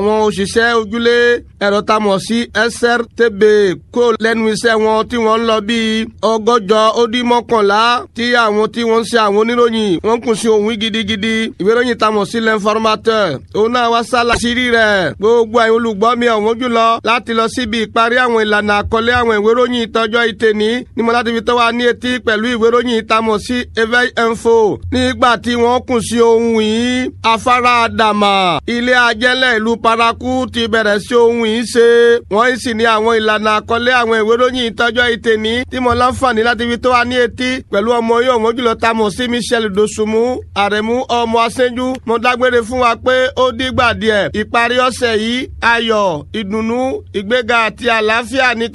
àwọn òṣìṣẹ́ ojúlé ẹ̀rọ tá a mọ̀ sí SRTB kó lẹ́nu iṣẹ́ wọn tí wọ́n ń lọ bíi ọgọ́jọ ó dín mọ́kànlá tí àwọn tí wọ́n ń ṣe àwọn oníròyìn wọ́n kùn sí òun gidigidi ìwé ìròyìn tá a mọ̀ sí l'informateur òun náà wá sálà sírí rẹ̀ gbogbo àwọn olùgbọ́ mi ọ̀wọ́n jùlọ láti lọ síbi ìparí àwọn ìlànà àkọlé àwọn ìwé ìròyìn ìtọ́jọ́ ìtẹ̀ní ni mo láti fi tó wa ní etí pẹ̀lú ìwé ìròyìn tá a mọ̀ sí Eveil Info nígbà tí wọ́n kùn sí ohun yìí afárá àdàmà ilé ajẹ́lẹ̀ ìlú paraku ti bẹ̀rẹ̀ sí ohun yìí ṣe wọ́n sì ní àwọn ìlànà àkọlé àwọn ìwé ìròyìn ìtọ́jọ́ ìtẹ̀ní tí mo láǹfààní láti fi tó wa ní etí pẹ̀lú ọmọ yóò wọ́n jùlọ tá a mọ̀ sí Michel Dosunmu àrẹ̀mú ọmọ aṣẹ́jú mo dágbére fún wa pé ó dìgbà díẹ̀ ìparí ọ̀sẹ̀ yìí ayọ̀ ìdùnnú ìgbéga àti àlàáfíà ní